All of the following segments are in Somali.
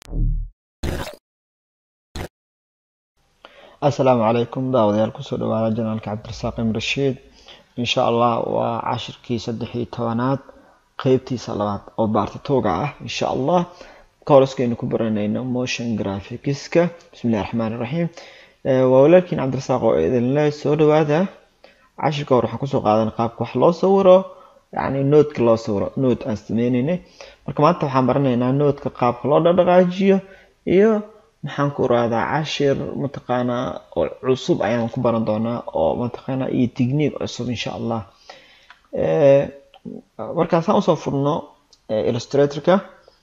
asalaamu calaykum daawadayaal kusoo dhawaada janaalka cabdirasaaq im rashiid insha allah waa cashirkii saddex iyo tobanaad qeybtiisa labaad oo baartatooga ah insha allah kooraskaynu ku baranayno motion graphicska bismillahi raxmaan iraxiim waa walaalkiin cabdirasaaq oo idinle soo dhawaada cashirka hore waxaan kusoo qaadan qaabka wax loo sawiro yacni noodka loo sawiro nood aan sameyneynay marka maanta waxaan baranaynaa noodka qaabka loo dhaqdhaqaajiyo iyo maxaan ku raadaa cashir mataqaanaa oo cusub ayaan ku baran doonaa oo mataqaanaa iyo technique cusub insha allah markaan saan usoo furno illustratorka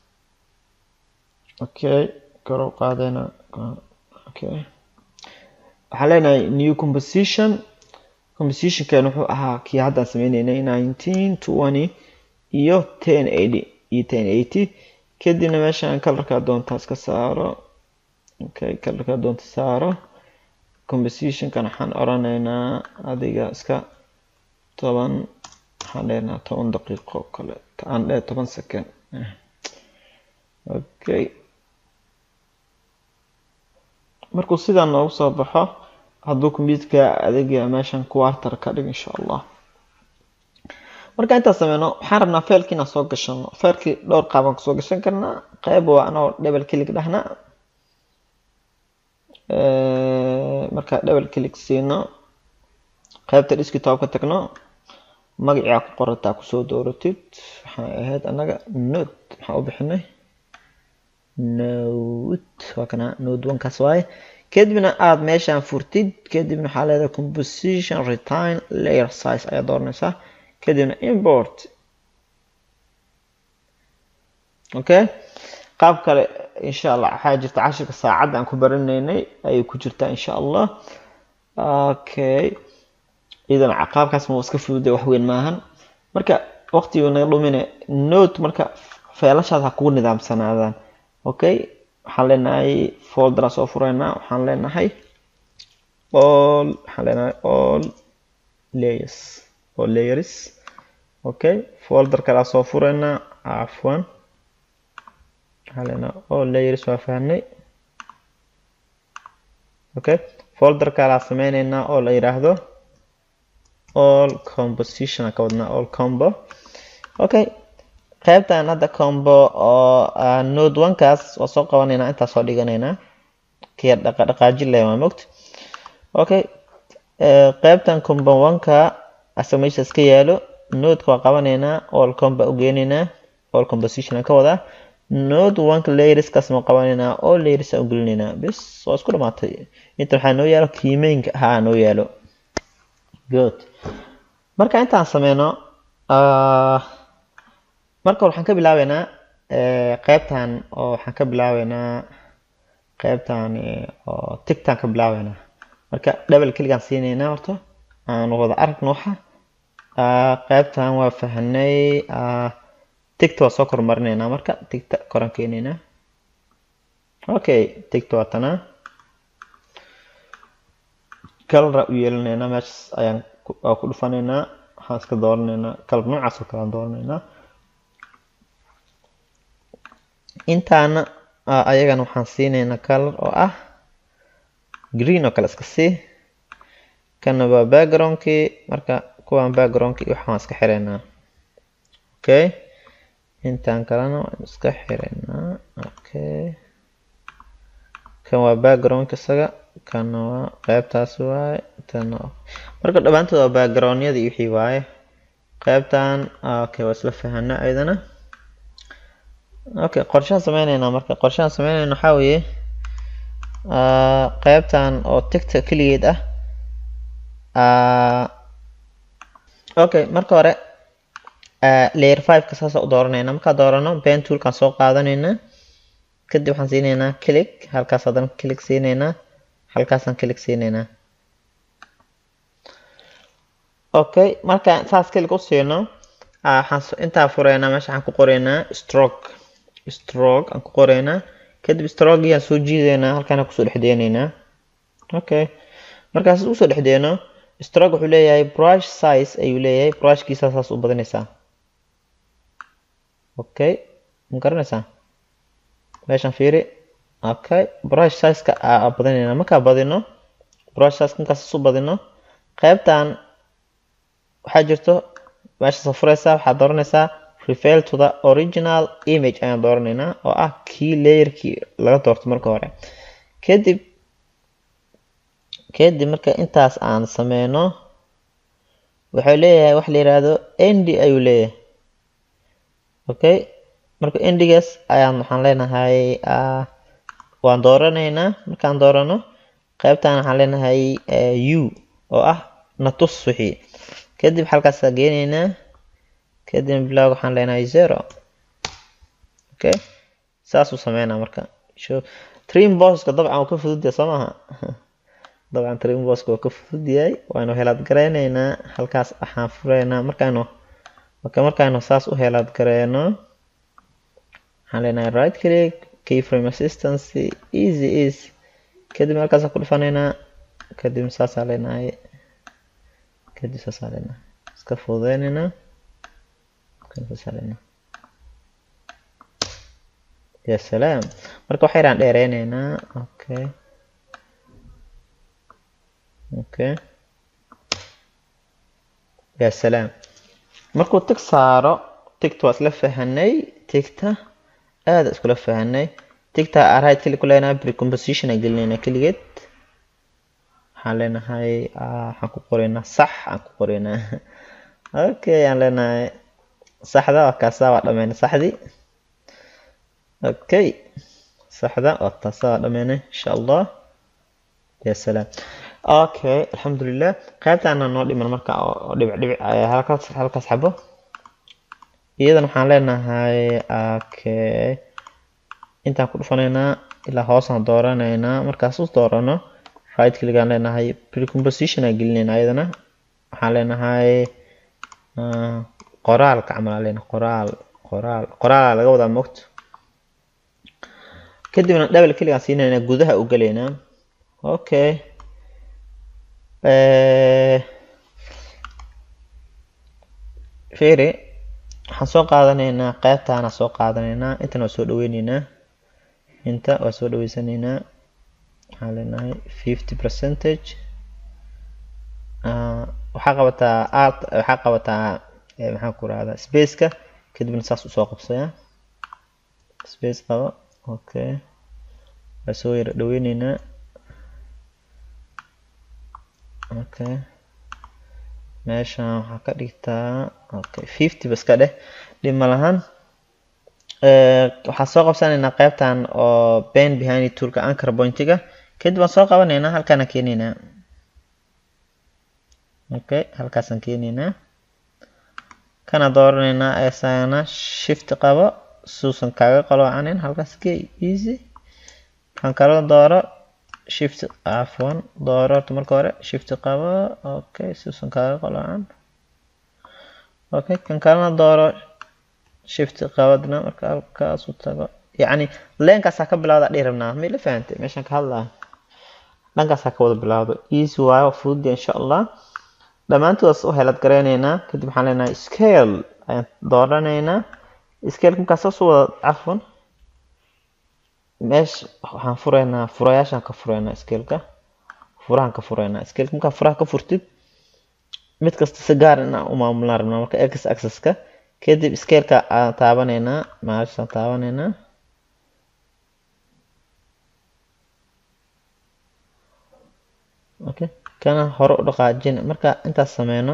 okay kor u qaadayna okay waxaan leenahay new composition compositionkan wuxuu ahaa kii haddaan sameyneynay nineteen twenty iyo ten eighty iyo ten eighty kadibna meeshaan kalarkaa doontaa iska saaro okay kalarkaa doonta saaro compositionkan waxaan oranaynaa adiga iska toban waxaan leenaha toban daqiiqo kale aan dhe toban second okay markuu sidaan noogu soo baxo hadduu computerka adiga meeshan quarter ka dhig insha allah marka intaan sameyno waxaan rabnaa failki inaan soo gashano failkii dhowr qaabaan kasoo gashan karnaa qeyb waa anoo double click dhahna marka double click siino qeybta desktop ka tagno magacii ku qorataa kusoo dooratid waxay ahayd anaga node maxaa u bixinay node waa kana node onekaas waaye kadibna aada meeshaan furtid kadibna waxaa leedahay composition retain layer size ayaa dooranaysaa kadibna import okay qaab kale insha allah waxaa jirta cashirka saacadda aan ku baranaynay ayay ku jirtaa insha allah okay idan qaabkaas ma iska fududay wax weyn maahan marka waqtigu naga dhumine note marka feelashaas ha kugu nidaamsanaadaan okay waxaan leenahay folderaa soo fureynaa waxaan leenahay all waxaan leenahay all layers all layers okay folder kalaa soo fureynaa cafwan waxaan leenahay all layers waa fahnay okay folder kalaa sameyneynaa oo la yiraahdo all composition ka wadnaa all combo okay qaybtan hadda combo oo node onekaas waa soo qabanaynaa intaa soo dhiganaynaa kiya dhaqaajin leh waa mogta okay qaybtan combo oneka asa meesha iska yaalo nodeka waa qabanaynaa all combo u geenaynaa all composition ka wadaa node oneka layerskaas ma qabanaynaa all layers u gelinaynaa bis waa isku dhamaatay inta waxaa noo yaalo kiimeynka ahaa noo yaalo good marka intaan sameyno marka waxaan ka bilaabeynaa qeybtan oo waxaan ka bilaabeynaa qeybtan oo tigtaan ka bilaabeynaa marka double click-aan siineynaa horta aan wada aragno waxa qeybtan waa fahnay tigta waa soo kormarineynaa marka tigta koran keeneynaa okay tigta waa tanaa kalara u yeelanaynaa meeshas ayaan ku dhufanaynaa waxaan iska dooranaynaa kalar noocaas oo kale aan dooranaynaa intaana ayagana waxaan siineynaa kalar oo ah green oo kale iska sii kana waa backgroundkii marka kuwaan backgroundkii waxaan iska xireynaa okay intaan kalena waan iska xireynaa okay kan waa backgroundka isaga kana waa qeybtaas waaye tan marka dhammaantood waa backgroundyadii wixii waaye qeybtan okay waa isla fahana ayadana okay qorshahan sameyneynaa marka qorshahan sameyneyna waxaa weeye qeybtan oo tigta keligeed ah okay marka hore layer fiveka saasa u dooranayna markaa doorano pen toolkaan soo qaadanayna kadib waxaan siineynaa click halkaas haddana click siineynaa halkaasaan click siineynaa okay marka saas click u siino waxaan intaa fureynaa meesha waxaan ku qoreynaa stroke stroke aan ku qoreynaa kadib stroke aan soo jiideynaa halkaana kusoo dhexdeeneynaa okay markaas usoo dhexdeeno stroke wuxuu leeyahay brush size ayuu leeyahay brushkiisa saas u badanaysaa okay ma garanaysaa meeshan fiiri okay brush size-ka aa badinayna markaa badino brush size markaas isu badino qaybtan waxaa jirto meeshaas furaysaa waxaad dooranaysaa refer to the original image ayaan dooranaynaa oo ah kii layerkii laga doorto marka hore kadib kadib marka intaas aan sameyno wuxuu leeyahay wax la yiraahdo nd ayuu leeyahay okay marka endigaas ayaan waxaan leenahay waan dooranaynaa markaan doorano qaybtan waxaan leenahay u oo ah natus wixii kadib halkaasaa geenaynaa kadib blog waxaan leenahay zero okay saasuu sameynaa marka trim bosska dabcan uu ka fududyahay soo maaha dabcan trim bosska uu ka fududyahay waanu helaad gareyneynaa halkaas waxaan fureynaa markaanu marka markaanu saas u helaad gareyno waxaan leenahay right click keyframe assistance easy is kadib halkaasaan ku dhufanaynaa kadib saasaa leenahay kadib saasaa leenahay iska fududeyneynaa ya salaam marka wax yaraan dheereyneynaa okay okay ya salaam markuu tig saaro tigta waa isla fahanay tigta aada iskula fahanay tigta right click ku leenahay precomposition aan gelinaynaa keligeed waxaan leenahay waxaan ku qoraynaa sax aan ku qoraynaa okay aan leenahay saxda waa kaasa waa dhameynay saxdii okay saxda waa taasa waa dhameynay insha allah ya salaam okay alxamdulilah qaybtaana noo dhiman marka oo dhibic dhibic halkaas halkaas xabo iyadan waxaan leenahay okay intaan ku dhufanaynaa ilaa hoosaan dooranaynaa markaas u doorano right click aan leenahay precomposition aan gelinaynaa iyadana waxaan leenahay qoraalka camal aan leenahay qoraal qoraal qoraalaa laga wadaa mogto kadibna double click aan siinaynaa gudaha u gelaynaa okay fiiri waxaan soo qaadanaynaa qaybtaana soo qaadanaynaa intana waa soo dhaweyneynaa inta waa soo dhaweysanaynaa waxaan leenahay fifty percentage waxaa qabataa art waxaa qabataa maxaan ku rahdaa spaceka kadibna saas usoo qabsaya space qabo okay waa soo yara dhaweyneynaa okay meeshan waxaa ka dhigtaa okay fifty bas ka dheh dhib ma lahan waxaan soo qabsanaynaa qaybtan oo ben behind toolka anchor pointiga kadib waan soo qabanaynaa halkaana keenaynaa okay halkaasaan keenaynaa kana dooranaynaa isagana shift qabo suusan kaaga qaloocanin halkaas ke easy kan kala dooro shift afwan dooro horta marka hore shift qabo okay suusan kaaga qaloocan okay kan kalena dooro shift qabadna marka halkaas u tago yacni leenkaasaa ka bilawda dhihi rabnaa may la fahantay meeshaan ka hadlaa dhankaasaa ka wada bilawdo easy waayo fududya insha allah dhammaantoodas u helad gareyneynaa kadib waxaan leenahay scale ayaan dooranaynaa scale markaas saas u wada cafwan meesha waxaan fureynaa furayaashaan ka fureynaa scaleka furahan ka fureynaa scaleka markaa furaha ka furtid mid kasta si gaar inaan u maamulaan rabnaa marka x axis-ka kadib scaleka aan taabanaynaa maashaan taabanaynaa okay kana hore u dhaqaajin marka intaas sameyno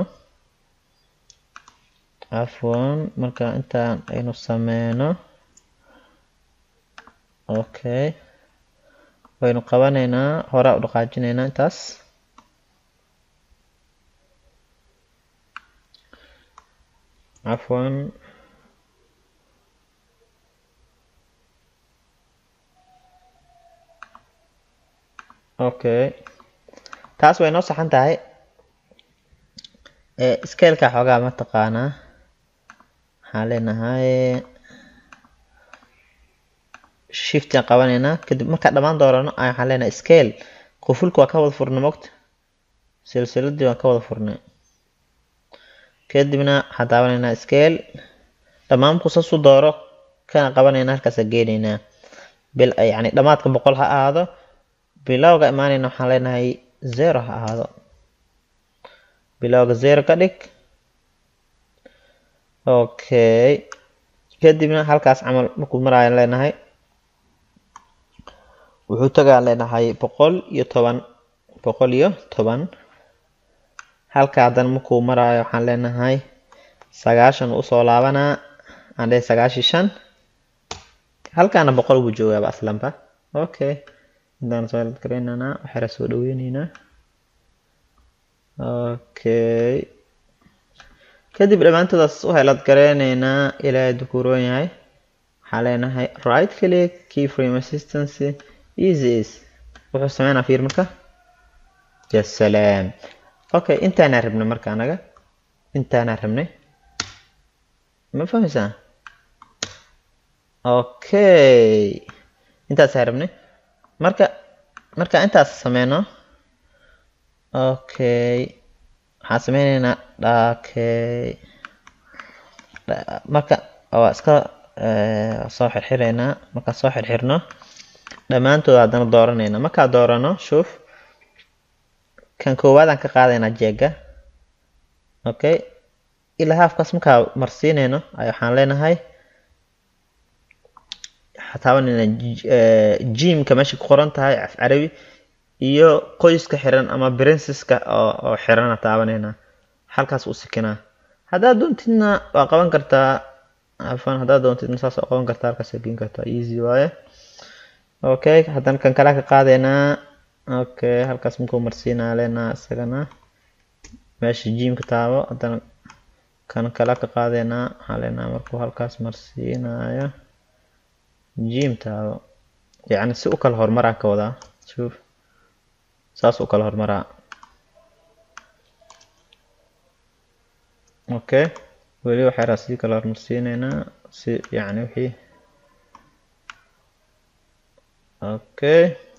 afwan marka intaan aynu sameyno okay waynu qabanaynaa horaa u dhaqaajinaynaa intaas cafwan okay taas way noo saxan tahay scaleka xoogaa ma taqaanaa waxaan leenahay shiftiaan qabanaynaa kadib markaa dhammaan doorano waxaan leenahay scale qufulka waa ka wada furnay mogta silsiladii waan ka wada furnay kadibna waxaan daawanaynaa scale dhammaan markuu saas u dooro kana qabanaynaa halkaasa geenaynaa bil yani dhamaadka boqol ha ahaado bilowga imaanayna waxaan leenahay zero ha ahaado bilowga zero ka dhig okay kadibna halkaas camal markuu maraayan leenahay wuxuu tagaan leenahay boqol iyo toban boqol iyo toban halka haddana markuu maraayo waxaan leenahay sagaashan usoo laabanaa aan dhe sagaashi shan halkaana boqol buu joogaaba aslanba okay intaan soo garaynanaa waxayra soo dhaweyneynaa okay kadib dhammaantoodaas u helad gareyneynaa ilaahay dukuuroon yahay waxaa leenahay right click key frame assistance easy is wuxuu sameynaa fiir marka jasalaam okay intaanaa rabnay marka anaga intaanaa rabnay ma fahmaysaa okay intaasaa rabnay marka marka intaas sameyno okay waxaan sameyneynaa dhakey marka waa iska soo xirxireynaa markaan soo xirxirno dhammaantood haddana dooranayna markaa doorano shuuf kan koowaadaan ka qaadaynaa jeega okay ilaa haafkaas markaa marsiinayno ay waxaan leenahay taabanayna jimka meesha ku qoran tahay af carabi iyo qoyska xiran ama princeska oo xirana taabanayna halkaas u sikinaa haddaad doontidna waa qaban kartaa afan haddaad doontidna saas waa qaban kartaa halkaas geen kartaa easy waaye okay haddana kan kale ka qaadaynaa okay halkaas markuu marsiinaa leenaa isagana meesha jimka taabo haddana kan kale ka qaadaynaa waxaa leenaa markuu halkaas marsiinayo jim taabo yacni si u kala horumaraa ka wadaa shuuf saas u kala horumaraa okay weli waxayraa sii kala hormarsiineynaa si yacni wixii okay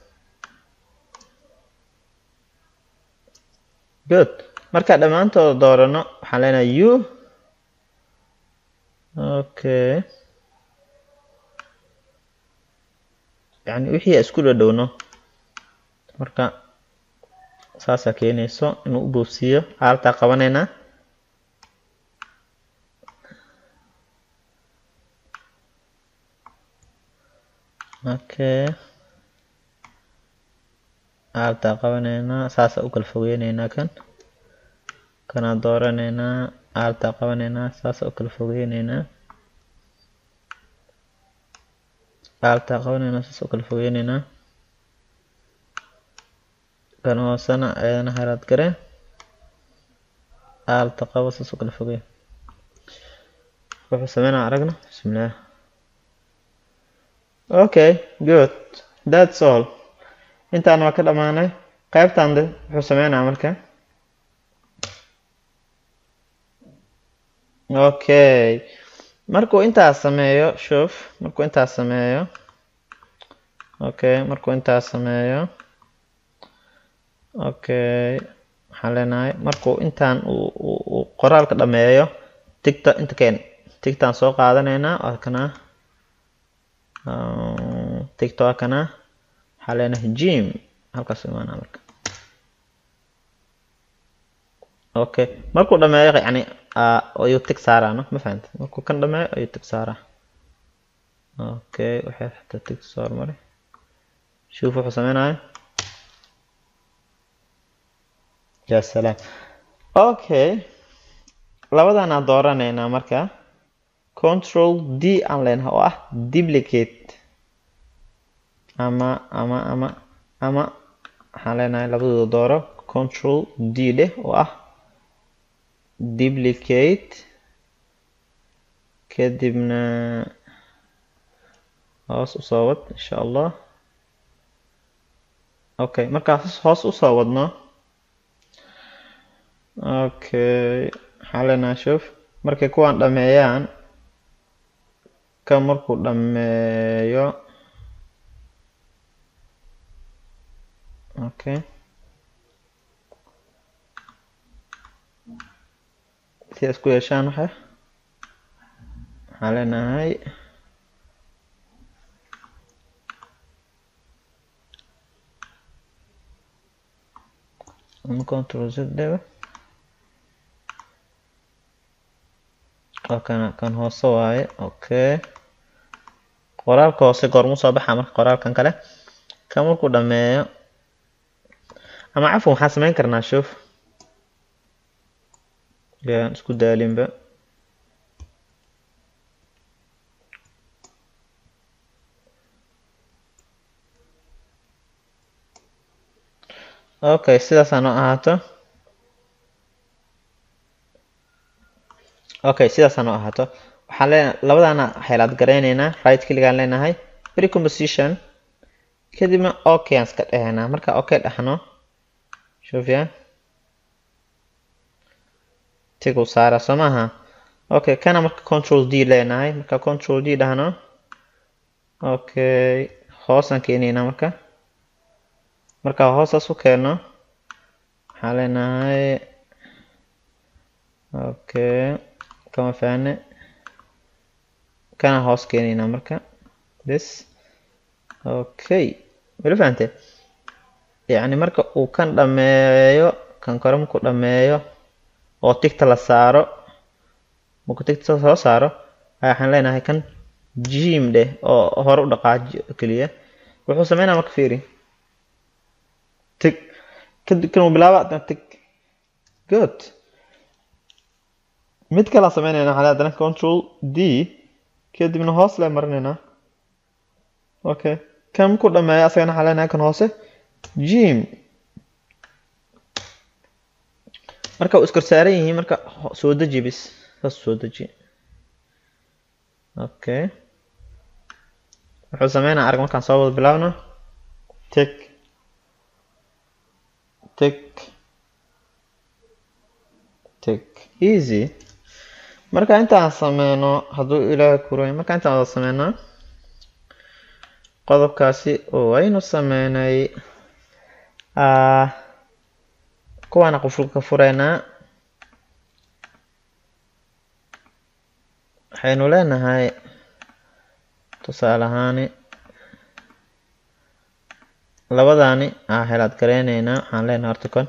good marka dhammaantooda doorano waxaan leenahay u okay yani wixii isku dhadhowno marka saasaa keenayso inuu u boobsiiyo aaltaa qabanaynaa okay aaltaa qabanaynaa saasaa u kala fogeyneynaa kan kanaa dooranaynaa aaltaa qabanaynaa saasaa u kala fogeyneynaa aaltaa qabanaynaa saas u kala fogeyneynaa kan hoosena ayadana haraad gare aalta qabo saas u kala fogey wuxuu sameynaa aragna bismillaah okay good that's all intaan waa ka dhamaanay qaybtan de wuxuu sameynaa marka okay markuu intaas sameeyo shuf markuu intaas sameeyo okay markuu intaas sameeyo okay waxaan leenahay markuu intaan uu qoraalka dhameeyo tigta inta keen tigtaan soo qaadanaynaa waa kana tigta waa kana waxaa leenahay jim halkaas imaanaa marka okay markuu dhameeyo yani ayuu tig saaraa no ma fahanta markuu kan dhameeyo ayuu tig saaraa okay waxay xataa tig soo hormaray shuuf wuxuu sameynaya ya salaam okay labadanaa dooranaynaa marka control d aan leenahay oo ah duplicate ama ama ama ama waxaan leenahay labadooda dooro control d dheh oo ah duplicate kadibna hoos usoo wad insha allah okay markaas hoos usoo wadno okay waxaan leenahay shuf markay kuwaan dhameeyaan ka markuu dhameeyo okay si isku yeeshaan waxa waxaan leenahay ama control z dheba oo kana kan hoose waaye okay qoraalka hoose goormu soo baxa marka qoraalkan kale kan markuu dhameeyo ama cafwan waxaan samayn karnaa shuf yaan isku daalinba okay sidaas noo ahaato okay sidaas noo ahaato waxaan leenahay labadaana xeelaad garaynaynaa right kiligaan leenahay precomposition kadibna okay aan iska dhehaynaa marka okay dhahno shufya tigu saara soo maaha okay kana marka control d leenahay marka control d dhahno okay hoosaan keenaynaa marka marka hoosaas u keeno waxaan leenahay okay kama faane kana hoos keenaynaa marka bes okay weli fahante yacni marka uu kan dhameeyo kan kore markuu dhameeyo oo tigta la saaro markuu tigta soo saaro waxaan leenahay kan jim dheh oo hore u dhaqaaji keliya wuxuu sameynaa marka fiiri tig kadib kan uu bilaaba adna tig good mid kale aan sameynayna waxaa haddana control d kadibna hoos lee marinaynaa okay kan markuu dhameeyo asagana waxaa leenahay kan hoose jim marka uu iskor saaran yihiin marka soo deji bis saas soo deji okay wuxuu sameynaa arag markaan soo wada bilaabno tig tig tig easy marka intaan sameyno hadduu ilaahay kuray marka intaan wada sameyno qodobkaasi waynu sameynay kuwaana qufulka fureynaa waxaynu leenahay tusaale ahaani labadaani aa helaad gareyneynaa waxaan leenahay horta kon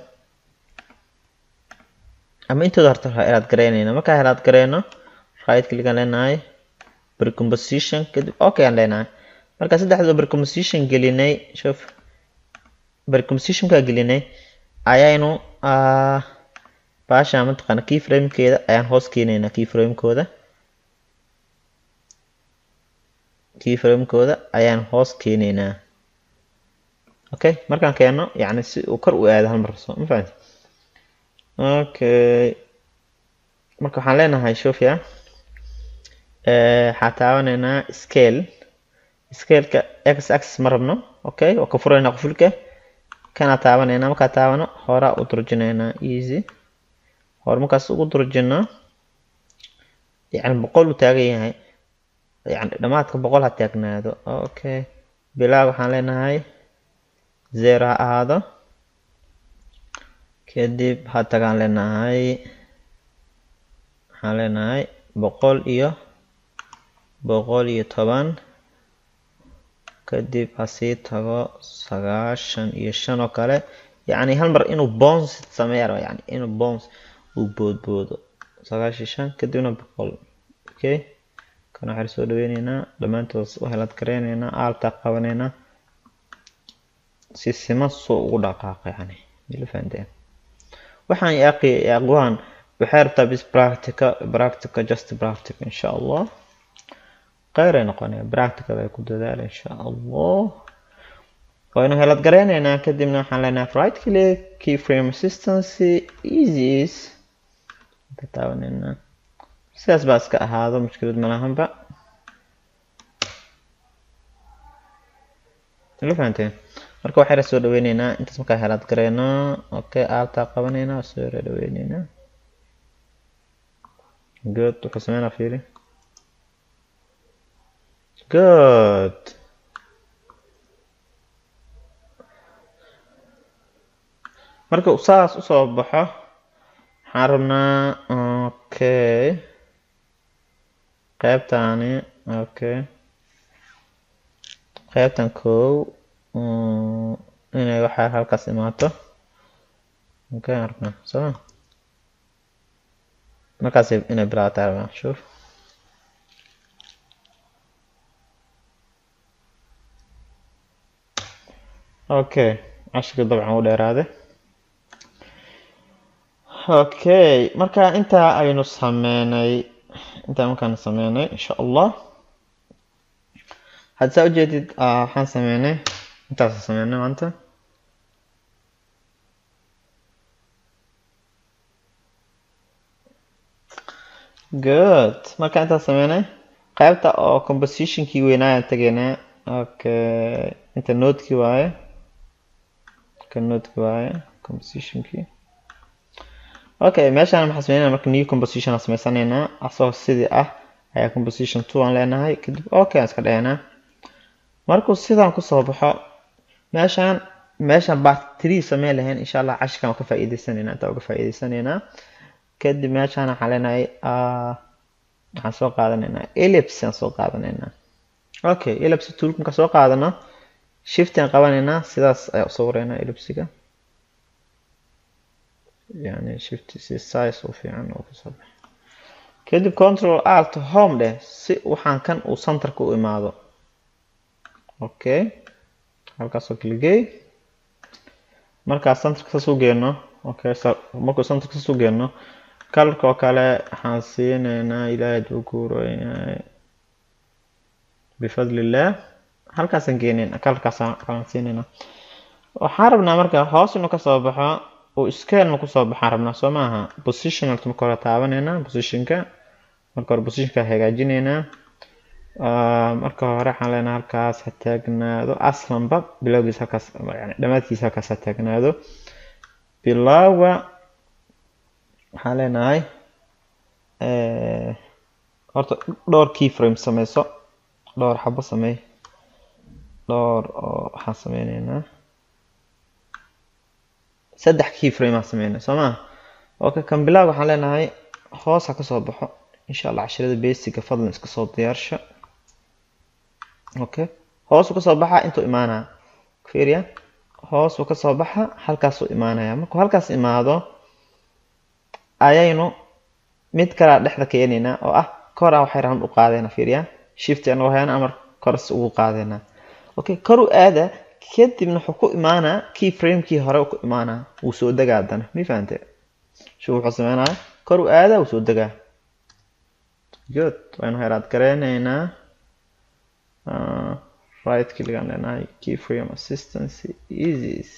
ama intooda horta helaad gareyneynaa markaa helaad gareyno right click aan leenahay precomposition kadib okay aan leenahay marka saddexdoo precomposition gelinay shuf precompositionka gelinay ayaynu baasha mataqaana keyframekeeda ayaan hoos keenaynaa keyframekooda keyframekooda ayaan hoos keenaynaa okay markaan keeno yani si uu kor u aado hal mar so ma fahamti okay marka waxaan leenahay shufya waxaa taabanaynaa scale scaleka x axis ma rabno okay waa ka furaynaa qufulka kana taabanayna markaa taabano horaa u durjinaynaa easy hore markaas ugu durjino yani boqol uu taagan yahay yani dhamaadka boqol ha taagnaado okay bilaag waxaan leenahay zero ha ahaado kadib ha tagaan leenahay waxaan leenahay boqol iyo boqol iyo toban kadib hasii tago sagaashan iyo shan oo kale yacni hal mar inuu bons sameeya raba yani inuu bons uu boodboodo sagaashan iyo shan kadibna boqol okay kan waxaan soo dhaweyneynaa dhammaantood u helaad gareyneynaa aaltaa qabaneynaa si sima soo ugu dhaqaaqa yani mila fahanteen waxaan yaaqi yaaquhan waxay rabtaa bis practica practica just practica insha allah kheyr ay noqonaya practicada ay ku dadaala insha allah waynu helad gareyneynaa kadibna waxaan leenahay right click keyframe assistancy easys ka taabaneynaa sidaas baa iska ahaado mushkilad malahanba la fahanteen marka waxayna soo dhaweyneynaa intaas markaa helaad gareyno okay aaltaa qabaneynaa soo yara dhaweyneynaa good wuxuu sameynaa fiiri good marka saas usoo baxo waxaan rabnaa okay qaybtaani okay qaybtan kow inay waxaa halkaas imaato okay aragna soma markaas inay bilaabataa rabaa shuf okay cashirka dabcan u dheeraade okay marka intaa aynu sameynay intaa markaan sameynay insha allah hadda saa ujeedid waxaan sameynay intaasa sameynay maanta good marka intaas sameynay qaybta oo compositionkii weynaayan tegeynaa okay inta noodkii waaye ka noodkii waaye compositionkii okay meeshaan maxaa sameynayna marka new composition aan sameysanaynaa asagoo sidii ah ayaa composition two aan leenahay kadib okay aan iska dhahaynaa markuu sidaan kusoo baxo meeshaan meeshaan part three sameyn lahayn insha allah cashirkan ka faa'iideysanaynaa intaa uga faa'iideysanaynaa kadib meeshaan waxaan leenahay waxaan soo qaadanaynaa ellipse aan soo qaadanaynaa okay ellipse toolka markaan soo qaadano shift aan qabanaynaa sidaas ayaa usoo wareynaa ellipsiga yani shift si size u fiican oo kasoo baxa kadib control alt home dheh si waxaan kan uu centerka u imaado okay halkaasoo kligey markaas centerka saas u geenno okay markuu centerka saas u geenno kalarka oo kale waxaan siinaynaa ilaahay duu guuroyahay bifadlillah halkaasaan geenayna kalarkaasaan siinaynaa waxaan rabnaa marka hoos inuu kasoo baxo uu scalena kusoo baxaan rabnaa soo maaha positional marka hore taabanaynaa positionka marka hore positionka hagaajinaynaa marka hore waxaan leenahay halkaas ha taagnaado aslanba bilowgiisa halkaas yani dhammaadkiisa halkaas ha taagnaado bilowga waxaan leenahay horta dhowr key frame sameyso dhowr xabo sameey dhowr oo waxaan sameyneynaa saddex key frame aan sameynay soo maa okay kan bilowga waxaan leenahay hoos ha kasoo baxo insha allah cashirada basiga fadlan iska soo diyaarsha okay hoos uu kasoo baxa intuu imaanaa fiiriya hoos uu kasoo baxa halkaasuu imaanaya markuu halkaas imaado ayaynu mid kalaa dhexda keenaynaa oo ah koraa waxay rahan u qaadayna fiiriya shift anagoo hayana amar koras ugu qaadaynaa okay kor u aada kadibna wuxuu ku imaanaa key framekii hore ku imaanaa wuu soo degaa haddana mi fahante shu wuxuu sameynaya kor u aada wuu soo degaa good waynu heraad gareyneynaa right kligaan leenahay key frame assistance easys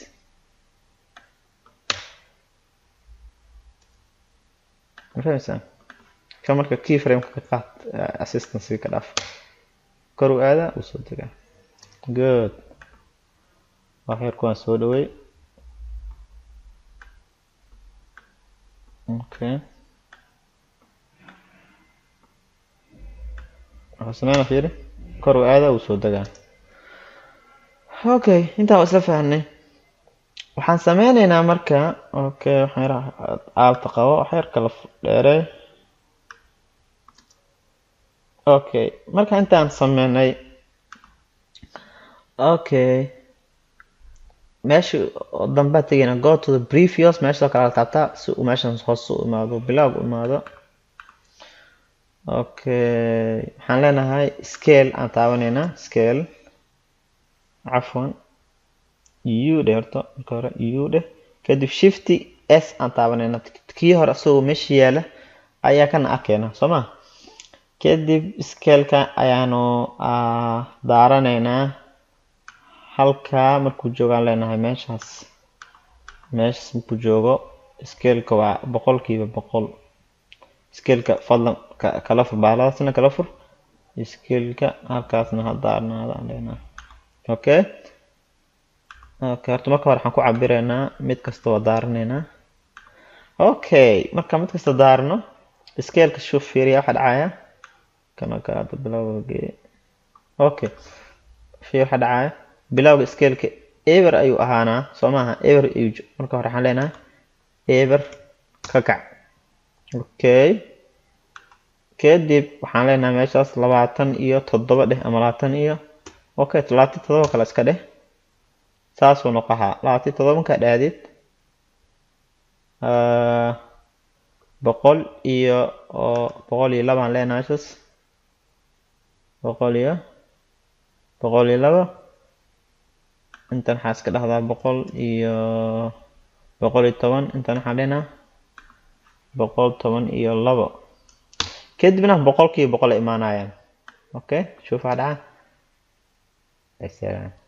ma fahmaysaa ka marka key frameka ka qaad assistance ka dhaaf kor u aada wuu soo degaa good waxyarku waan soo dhawey okay wuxuu sameyna fiiri kor u aada wuu soo degaa okay intaan isla fahnay waxaan sameyneynaa marka okay waxaan yar aalta qabo wax yar kala dheerey okay marka intaan sameynay okay meesha dambaa tegayna go to the previous meeshao kale la taabtaa si uu meeshan hoos u imaado bilowg u imaado okay waxaan leenahay scale aan taabaneynaa scale cafwan u dheh horta marka hore u dheh kadib shifty s aan taabaneynaa kii hore isagoo meesha yaala ayaa kana arkeena soo ma kadib scaleka ayaanu daaranaynaa halkaa markuu joogaan leenahay meeshaas meeshaas markuu joogo scaleka waa boqolkiiba boqol scaleka fadlan kala fur bahaladaasna kala fur scaleka halkaasna ha daarnaado aan leenahay okay okay horta marka hore waxaan ku cabireynaa mid kasta waa daaranaynaa okay marka mid kasta daarno scaleka shuf fiiriya waxa dhacaya kana kaada bilowga geeye okay fiir waxa dhacaya bilowga scaleka eber ayuu ahaanaa soo maaha eber ayuu marka hore waxaan leenahay eber ka kac okay kadib waxaan leenahay meeshaas labaatan iyo toddoba dheh ama labaatan iyo okay labaatan toddoba kale iska dheh saasuu noqahaa labaatan toddoba markaa dhaadid boqol iyo oo boqol iyo labaan leenahay sas boqol iyo boqol iyo laba intan waxaa iska dhahdaa boqol iyo boqol iyo toban intan waxaa dhenaa boqol toban iyo labo kadibna boqolkiiba boqol ay imaanayaan okay shuf waxaa dhaca Excellent.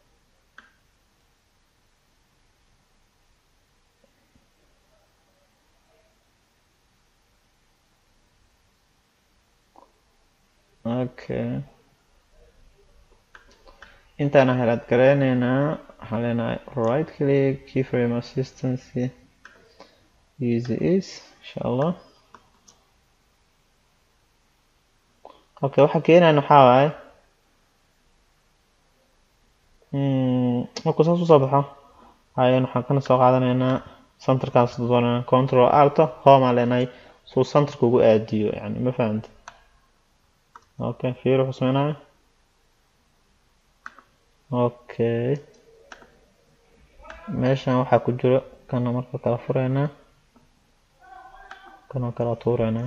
okay intaana helaad gareyneynaa waxaan leenahay right click keyframe assistance easy is insha allah okay waxa keenayan waxaa waaye markuu saas usoo baxo ayaan waxaan kana soo qaadanaynaa centerkaas doonana control alto home aan leenahay suu centerka ugu aadiyo yani ma fahamta okay fiir wuxuu sameynaya okay meeshan waxaa ku jiro kana marka kala fureynaa kana kala tuureynaa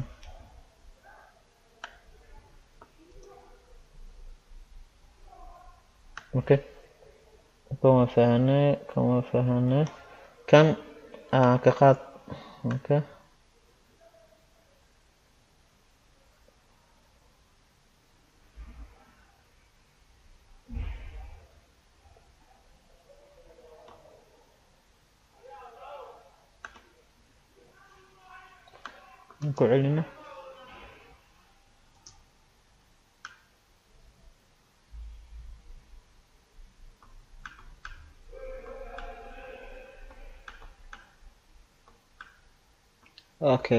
okay kama fahane kama fahane kan ka qaad okay ku celina okay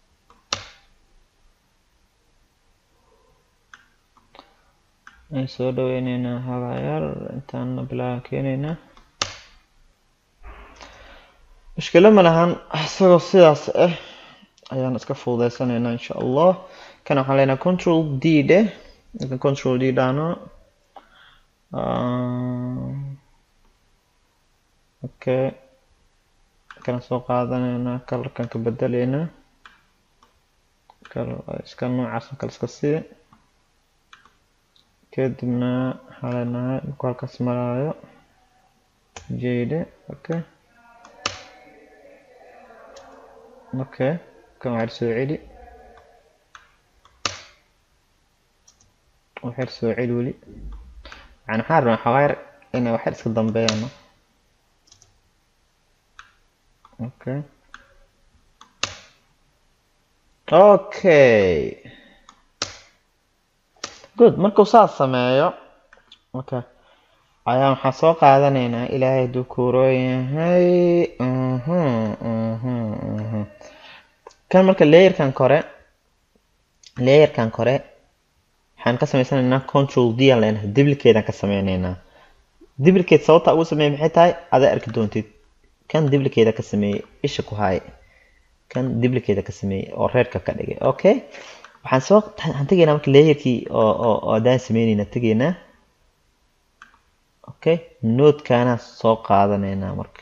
aan soo dhaweyneynaa hagaayar intaana bilaaban keeneynaa mushkilo ma lahan isagoo sidaas ah ayaan iska fududeysaneynaa insha allah kana waxaan leenahay control d dheh marka control d dhahno okay kana soo qaadaneynaa kalarkan ka bedeleynaa iska noocaas kale iska sii kadibna waxaan leenahay marku halkaas maraayo jade okay okay kan waxaa soo celi waxyar soo celi weli yani waxaan rabnaa xawaayar inay waxyar iska dambeeyaan okay okay good markuu saas sameeyo okay ayaa waxaan soo qaadanaynaa ilaahay hadduu kuuroo yahay kan marka layerkan kore layerkan kore waxaan ka sameysanaynaa control d aan leenahay diblicate aan ka sameyneynaa diblicate sababta ugu sameeyay maxay tahay adaa arki doontid kan diblicate ka sameeyey isha ku haay kan diblicate ka sameeyey oo reerka ka dhigay okay waxaan soo waxaan tegaynaa marka layerkii oo oo oo adaan sameyneynaa tegaynaa okay nodekaana soo qaadanaynaa marka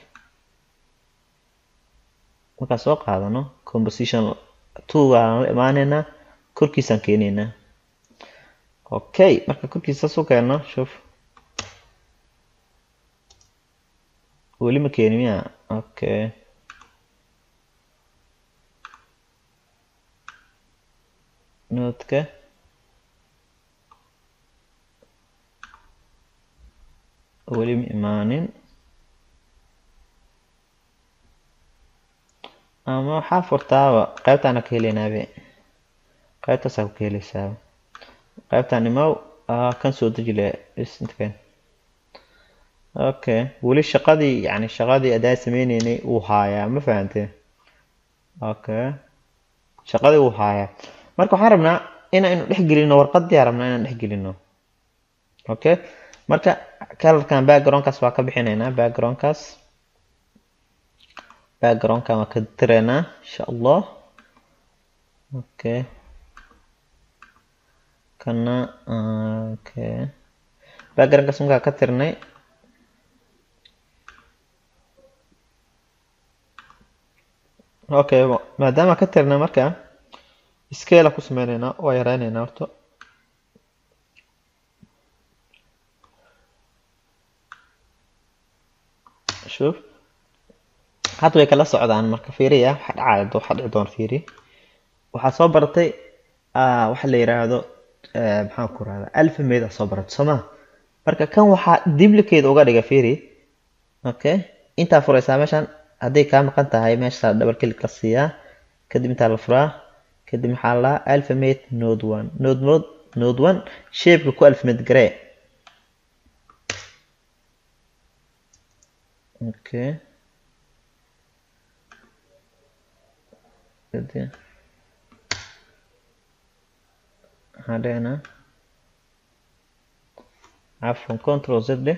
markaan soo qaadano composition two aan la imaaneynaa korkiisaan keeneynaa okay marka korkiisa saas u keenno shuf weli ma keeni miya okay nodka weli ma imaanin ama waxaa furtaaba qaybtaana ka heleynaabe qaybtaasaa ku heleysaaba qaybtaan imaw kan soo deji le is intaken okay weli shaqadii yani shaqadii adaa sameyneynay uu haayaa ma fahamtee okay shaqadii uu haayaa marka waxaan rabnaa inaynu dhex gelino warqadii rabnaa inaan dhex gelino okay marka kalarkan backgroundkaas waa ka bixineynaa backgroundkaas backgroundkan waa ka direynaa insha allah okay kana okay backgroundkaas markaa ka tirnay okay maadaama ka tirna marka scale ku sameyneynaa waa yareyneynaa horta shuf hadda way kala socdaan marka fiiriya waxa dhacaya waxa dhici doona fiiri waxaa soo baratay waxa la yiraahdo maxaan ku rahdaa alphamate soo baratay soo ma marka kan waxaa duplicate uga dhiga fiiri okay intaa furaysaa meeshan hadday kaa maqan tahay meesha double click la siiyaa kadib intaa la furaa kadib maxaa la alphamate node one node node node one shapeka ku alphamate garee okay kadib maxaa dhehnaa cafwan control z dheh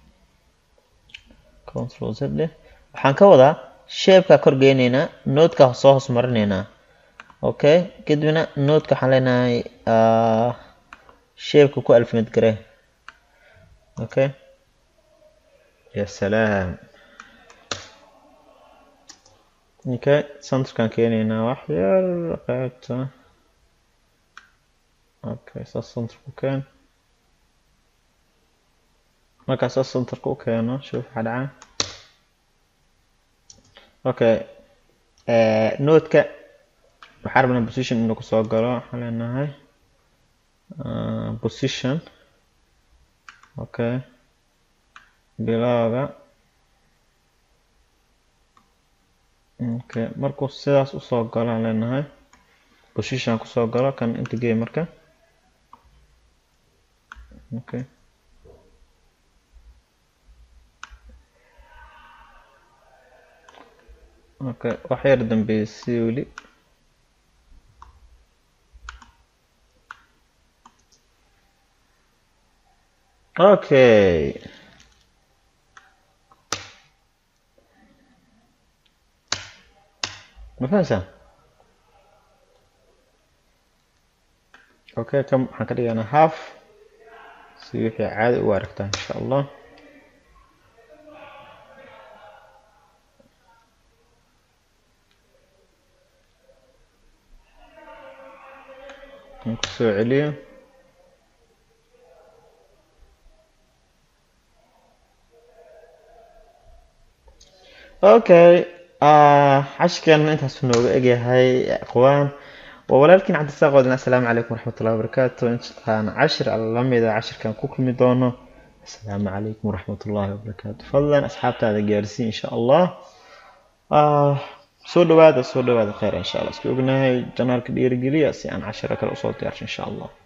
control z dheh waxaan ka wadaa shapeka kor geyneynaa nodeka soo hoos marineynaa okay kadibna nodeka waxaan leenahay shapeka ku alphamate garee okay ya salaam okay centerkan keeneynaa wax yar qaybta okay saas centerka u keen markaa saas centerka u keeno shuf waxaa dhaca okay nodeka waxaa rabnaa position inuu kusoo galo waxaan leenahay position okay bilowga okay markuu sidaas usoo galo aan leenahay position kusoo galo kan inta gey marka okay okay wax yar dambeysay weli okay ma fahamsan okay kan waxaan ka dhiganaa half si wixii caadi u aragtaa insha allah aan kusoo celiyo okay cashkan intaas nooga egyahay aqwaan waa walaalkiin cabdisaaq wadin assalaamu calaykum waraxmatullahi wabarakaatu intaan cashir lamida cashirkan ku kulmi doono assalaamu calaykum waraxmatullahi wabarakaatu fadlan asxaabtaada gaarsii insha allah soo dhawaada soo dhawaada kheyr insha allah isku ognahay janaalka dhiirigeliya si aan cashiro kale usoo diyaarsho insha allah